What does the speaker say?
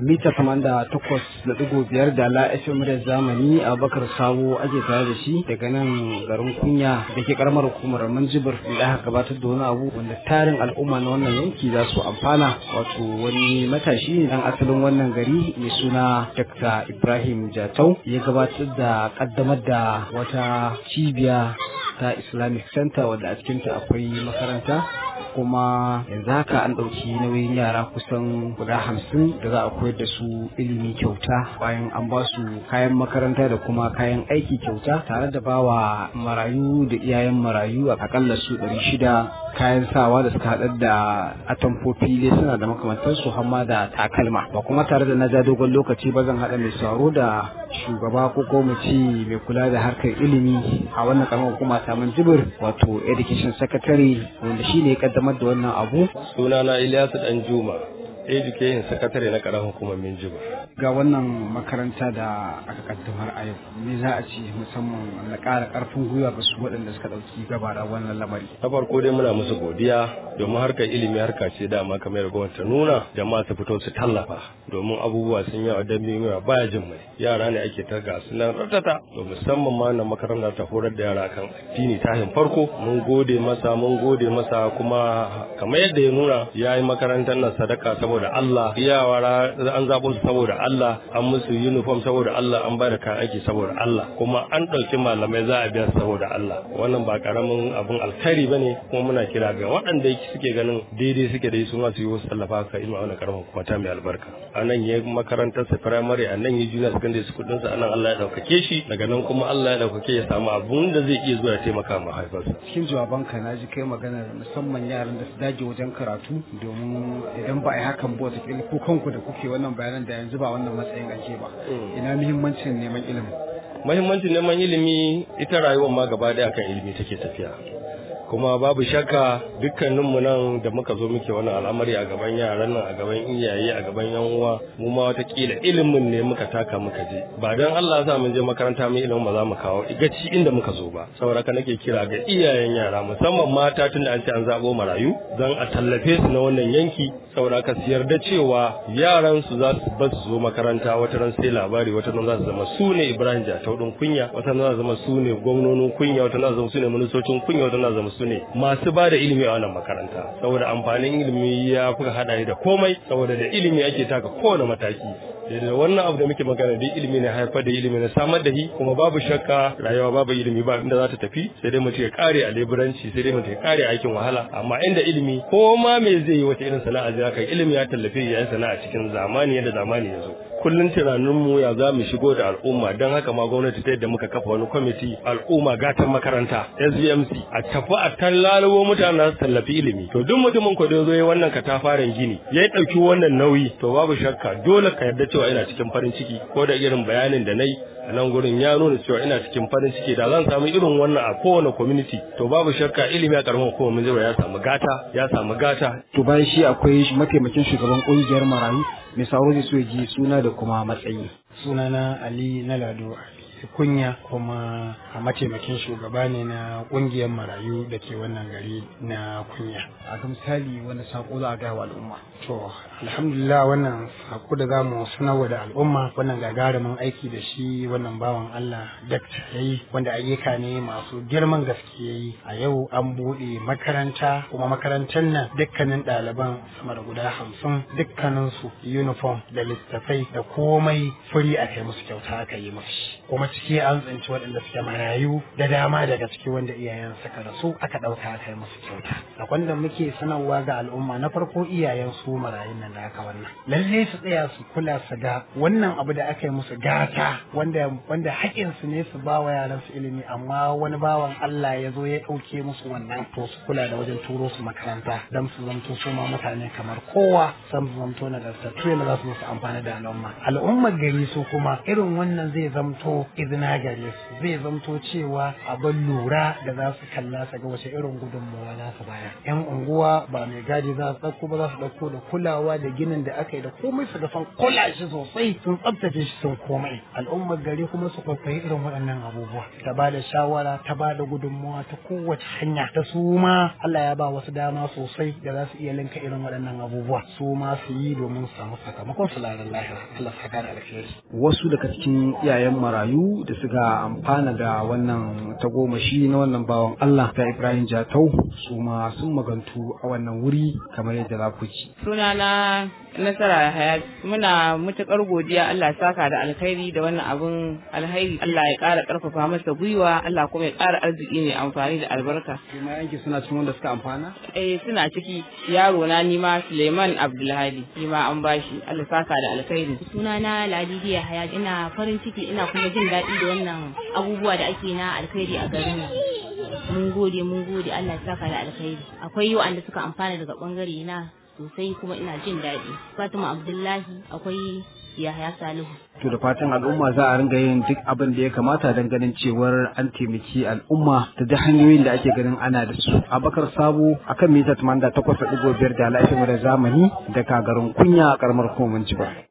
mita kamanda takwas da digo biyar da la FM da zamani Abubakar Sabo ake tare da shi daga nan garin kunya da ke karamar hukumar Manjibir da aka gabatar da wani abu wanda tarin al'umma na wannan yanki za su amfana wato wani matashi dan asalin wannan gari mai suna Dr. Ibrahim Jatau ya gabatar da kaddamar da wata cibiya ta Islamic Center wadda a cikinta akwai makaranta kuma yanzu haka an ɗauki nauyin yara kusan guda hamsin da za a koyar da su ilimi kyauta bayan an ba su kayan makaranta da kuma kayan aiki kyauta tare da bawa marayu da iyayen marayu a akalla su ɗari shida kayan sawa da suka haɗar da atamfofi dai suna da makamantansu hamma da takalma ba kuma tare da na ja dogon lokaci ba zan haɗa mai sauro da shugaba ko ko mu ce mai kula da harkar ilimi a wannan karamar hukuma ta jibir wato education secretary wanda shi ne ya kaddamar da wannan abu sunana Ilyasu dan Juma education secretary na karamar hukumar Minjibir ga wannan makaranta da aka kaddamar a yau me za a ce musamman na ƙara ƙarfin gwiwa ga su waɗanda suka ɗauki gabara wannan lamari na farko dai muna musu godiya domin harkar ilimi harka ce dama kamar gwamnati ta nuna jama'a su fito su tallafa domin abubuwa sun yawa dan yawa baya jin mai yara ne ake ta ga su nan ratata to musamman ma na makaranta ta horar da yara kan addini tahin farko mun gode masa mun gode masa kuma kamar yadda ya nuna ya yi makarantar nan sadaka saboda Allah yawara an zaɓo su saboda Allah an musu uniform saboda Allah an ba da kayan aiki saboda Allah kuma an ɗauki malamai za a biya saboda Allah wannan ba karamin abun alkhairi bane kuma muna kira ga waɗanda suke ganin daidai suke da su ma su yi wasu tallafa ka ilma wannan karamin kuma ta mai albarka a nan ya makarantar sa primary a nan ya junior secondary school ɗinsa a nan Allah ya ɗaukake shi daga nan kuma Allah ya ɗaukake ya samu abun da zai iya zuwa ya taimaka ma haifarsa cikin jawabanka na ji kai magana musamman yaran da su dage wajen karatu domin idan ba a yi hakan ba wata ko kanku da kuke wannan bayanan da yanzu ba wannan matsayin ake ba ina muhimmancin neman ilimi muhimmancin neman ilimi ita rayuwar ma gaba daya kan ilimi take tafiya kuma babu shakka dukkaninmu nan da muka zo muke wannan al'amari a gaban yaran nan a gaban iyaye a gaban yan uwa mu ma watakila ilimin ne muka taka muka je ba dan Allah ya sa mun je makaranta mu ilimin ba za mu kawo igaci inda muka zo ba saboda ka nake kira ga iyayen yara musamman mata tunda an ce an zabo marayu dan a tallafe su na wannan yanki saboda ka siyar da cewa yaran su za su bar su zo makaranta wata ran sai labari wata ran za su zama su ne Ibrahim Jatau din kunya wata ran za su zama su ne gwamnonin kunya wata ran za su zama su ne ministocin kunya wata ran za su zama su ne masu ba da ilimi a wannan makaranta saboda amfanin ilimi ya fi hada da komai saboda da ilimi ake taka kowane mataki da wannan abu da muke magana da ilimi ne haifar da ilimi na samar da shi kuma babu shakka rayuwa babu ilimi ba inda za ta tafi sai dai mutum ya kare a leburanci sai dai mutum ya kare aikin wahala amma inda ilimi ko ma me zai yi wata irin sana'a zai kai ilimi ya tallafe ya sana'a cikin zamani yadda zamani ya zo kullum tunaninmu ya za mu shigo da al'umma don haka ma gwamnati ta yadda muka kafa wani kwamiti al'umma gatan makaranta SVMC a tafi a tallalawo mutane za su tallafi ilimi to duk mutumin ko da zo yi wannan katafaren gini ya ɗauki wannan nauyi to babu shakka dole ka yarda cewa ina cikin farin ciki ko da irin bayanin da na yi a nan gurin ya nuna cewa ina cikin farin ciki da zan samu irin wannan a kowane community to babu shakka ilimi a karamar hukumar mun ya samu gata ya samu gata to bayan shi akwai mataimakin shugaban kungiyar marayu mai sauro da su ji suna da kuma matsayi sunana ali na lado kunya kuma a mataimakin shugaba ne na kungiyar marayu da ke wannan gari na kunya a ga misali wani sako za a gaya wa al'umma to alhamdulillah wannan sako da zamu sanarwa da al'umma wannan gagarumin aiki da shi wannan bawan Allah dakta yayi wanda ayyuka ne masu girman gaske yayi a yau an bude makaranta kuma makarantar nan dukkanin ɗaliban sama da guda hamsin dukkanin su uniform da littattafai da komai furi a kai musu kyauta aka yi musu kuma ciki an tsinci waɗanda suke marayu da dama daga ciki wanda iyayen suka rasu aka ɗauka aka yi musu kyauta sakon da muke sanarwa ga al'umma na farko iyayen su marayun nan da aka wannan lalle su tsaya su kula su ga wannan abu da aka yi musu gata wanda wanda haƙƙin su ne su ba wa yaran su ilimi amma wani bawan Allah ya zo ya ɗauke musu wannan to su kula da wajen turo su makaranta dan su zamto su ma mutane kamar kowa san su zamto na da su za su su amfana da al'umma al'ummar gari su kuma irin wannan zai zamto izina gare su zai zamto cewa abin lura da za su kalla su ga wace irin gudunmawa za su bayar yan unguwa ba mai gadi za su ɗauko ba za su ɗauko da kulawa da ginin da aka yi da komai su ga sun kula shi sosai sun tsabtace shi sun komai al'ummar gari kuma su kwaikwayi irin waɗannan abubuwa ta ba da shawara ta ba da gudunmawa ta kowace hanya ta su ma Allah ya ba wasu dama sosai da za su iya linka irin waɗannan abubuwa su ma su yi domin su samu sakamakon su lalar lahira Allah saka da alheri wasu daga cikin iyayen marayu da suka amfana da wannan tagomashi na wannan bawan Allah ta Ibrahim Jatau su ma sun magantu a wannan wuri kamar yadda za ku ji. Sunana Nasara Hayat muna matukar godiya Allah saka da alkhairi da wannan abun alkhairi Allah ya ƙara ƙarfafa masa gwiwa Allah kuma ya ƙara arziki mai amfani da albarka. Kuma yanki suna cikin wanda suka amfana? Eh suna ciki yaro na nima Suleiman Abdulhadi shi ma an bashi Allah saka da alkhairi. Sunana Ladidiya Hayat ina farin ciki ina kuma jin daɗi da wannan abubuwa da ake na alkhairi a garin nan. Mun gode mun gode Allah ya saka da alkhairi. Akwai wanda suka amfana daga bangare na sosai kuma ina jin daɗi. Fatima Abdullahi akwai Yahaya Salihu. To da fatan al'umma za a ringa yin duk abin da ya kamata don ganin cewar an taimaki al'umma da duk hanyoyin da ake ganin ana da su. Abakar Sabo akan mita 88.5 da lafiyar zamani da kagarin kunya a karamar hukumar Jibar.